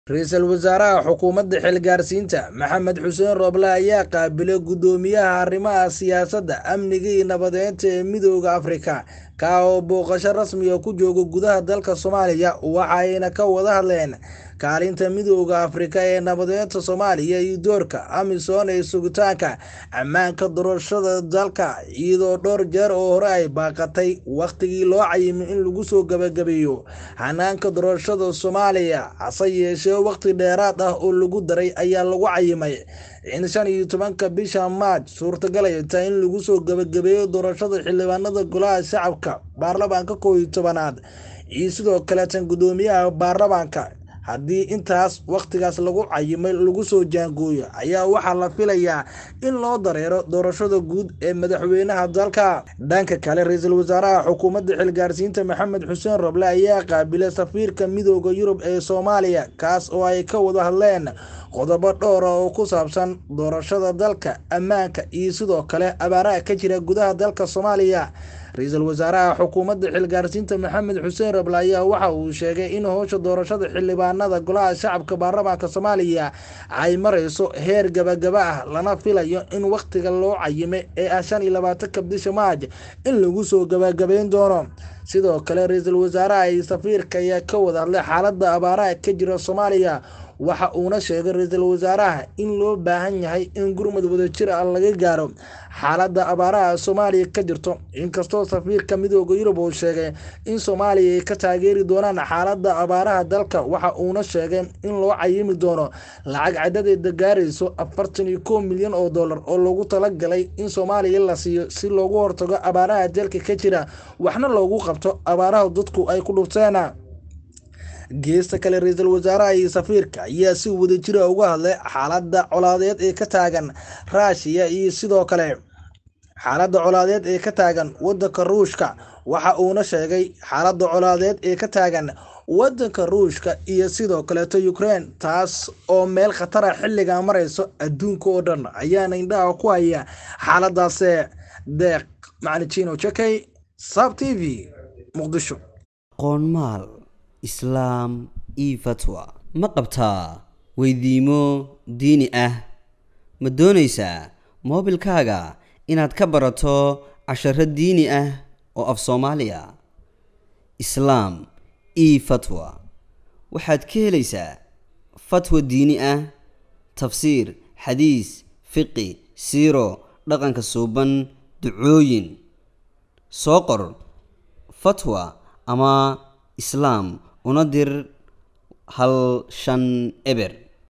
ra-iisul wasaaraha xukuumadda xilgaarsiinta maxamed xuseen rooble ayaa qaabilay guddoomiyaha arrimaha siyaasadda amniga iyo nabadeynta ee midooda afrika ka oo booqasho rasmiga ku jooga gudaha dalka soomaaliya waxayna ka wada hadleen kaalinta midooda afrika ee nabadeynta soomaaliya iyo doorka amisom ee sugitaanka ammaanka doorashada dalka iyadoo dhowr jeer oo hore ay baaqatay wakhtigii loo cayimay in lagu soo gabagabeeyo hanaanka doorashada soomaaliya hase yeeshee wakhti dheeraad ah oo lagu daray ayaa lagu cayimay in shan iyo tobanka bisha maaj suurtagalay tahay in lagu soo gabagabeeyo doorashada xildhibaanada golaha shacabka baarlamaanka kow iyo tobanaad iyo sidoo kaleetan guddoomiyaha baarlamaanka haddii intaas wakhtigaas lagu cayimay lagu soo jaangooyo ayaa waxaa la filayaa in loo dareero doorashada guud ee madaxweynaha dalka dhanka kale ra-iisul wasaaraha xukuumadda xilgaarsiinta maxamed xuseen roble ayaa qaabilay safiirka midooda yurub ee soomaaliya kaas oo ay ka wada hadleen qodobo dhowra oo ku saabsan doorashada dalka ammaanka iyo sidoo kale abaaraha ka jira gudaha dalka soomaaliya ra-iisul wasaaraha xukuumadda xilgaarsiinta maxamed xuseen rable ayaa waxa uu sheegay in howsha doorashada xildhibaanada golaha shacabka baarlamaanka soomaaliya ay marayso heer gabagaba ah lana filayo in wakhtiga loo cayimay ee ah shan iyo labaatanka bisha maaj in lagu soo gabagabeyn doono sidoo kale ra-iisul wasaaraha iyo safiirka ayaa ka wada hadlay xaaladda abaaraha ka jira soomaaliya waxa uuna sheegay ra-iisul wasaaraha in loo baahan yahay in gurmud wadajir ah laga gaaro xaaladda abaaraha soomaaliya ka jirto inkastoo safiirka midooda yurub uu sheegay in soomaaliya ay ka taageeri doonaan xaaladda abaaraha dalka waxa uuna sheegay in loo cayimi doono lacag cadadeeda gaarayso afartan iyo kow milyan oo dollar oo loogu talagalay in soomaaliya la siiyo si loogu hortago abaaraha dalka ka jira waxna loogu qabto abaaraha dadku ay ku dhufteen geesta kale ra-iisul wasaaraha iyo safiirka ayaa si wadajira uga hadlay xaaladda colaadeed ee ka taagan raashiya iyo sidoo kale xaaladda colaadeed ee ka taagan wadanka ruushka waxa uuna sheegay xaaladda colaadeed ee ka taagan wadanka ruushka iyo sidoo kaleeto ukraine taas oo meel khatara xilligaa marayso adduunka oo dhan ayaana indhaha ku haya xaaladaase deeq macnijino jakey sab t v muqdisho qoonmaal islaam io fatwa ma qabtaa weydiimo diini ah ma doonaysaa moobilkaaga inaad ka barato casharo diini ah oo af soomaaliya islaam io fatwa waxaad ka helaysaa fatwa diini ah tafsiir xadiis fiqi siiro dhaqanka suuban ducooyin soo qor fatwa ama islaam una dir hal shan eber